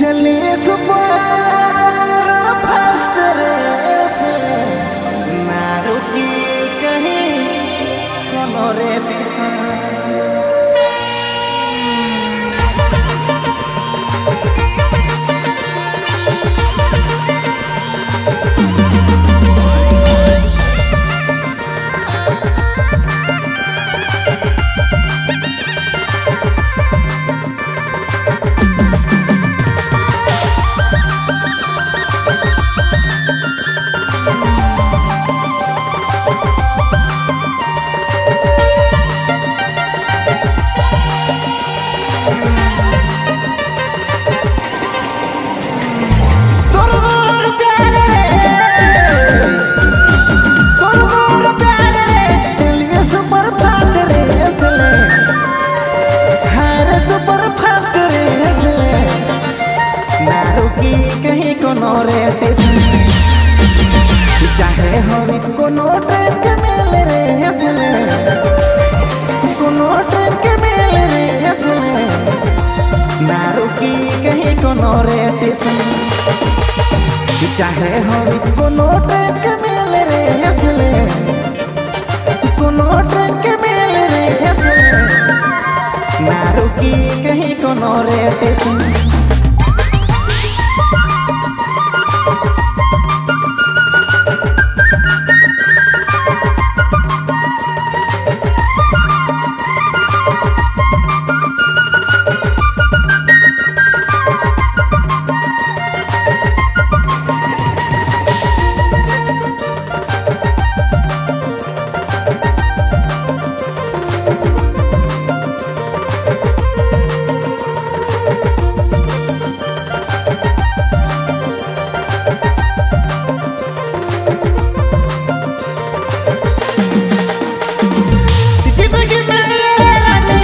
चले super fast रेस ना रुकी कहीं कोनो रे दिशा तोर प्यार रे तोर प्यार रे चलिए सुपर फास्ट रे चले हर सुपर फास्ट रे चले ना रुकी कहीं कोनो रे स्टेशन चाहे हम कोनो ट्रेन के मिल रे चले कोनो ट्रेन के मिल रे चले ना रुकी कहीं कोनो रे स्टेशन चाहे हम कोनो ट्रेन के मिल रे हसले कोनो ट्रेन के मिल रे हसले ना रुकी कहीं कोनो रे स्टेशन जिंदगी में रानी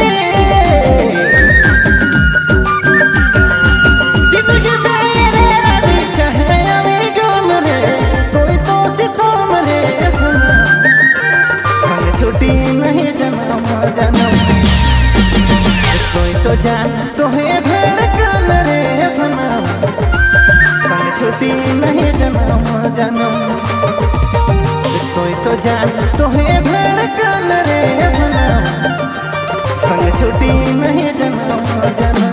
जिंदगी में रानी चाहे अभी गम रे कोई तो सितम रे संग छुट्टी नहीं जन्म जन्म कोई तो जान तो है धड़कन रे सनम संग छुट्टी नहीं जन्म जन्म कोई तो जान तो है धड़कन रे सनम संग छुट्टी नहीं जन्म जन्म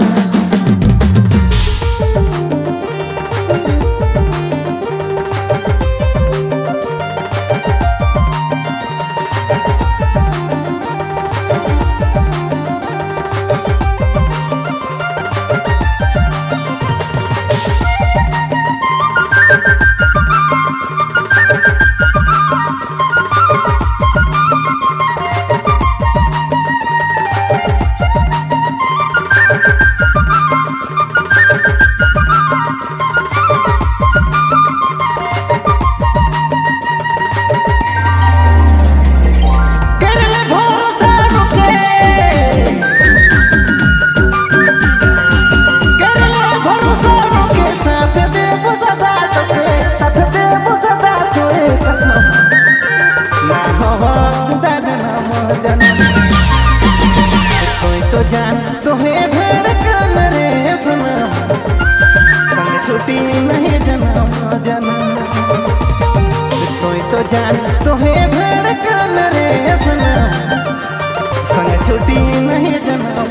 कर ले भरोसा रुके कर ले भरोसा रुके साथ दे सदा तोके साथ दे सदा तोए कसम ना हवा जुदा जन्म जन्म कोई तो जान तो है धड़कन रे सनम संग छुट्टी नहीं जन्म जन्म कोई तो जान तो है धड़कन रे सनम संग छुट्टी नहीं जन्म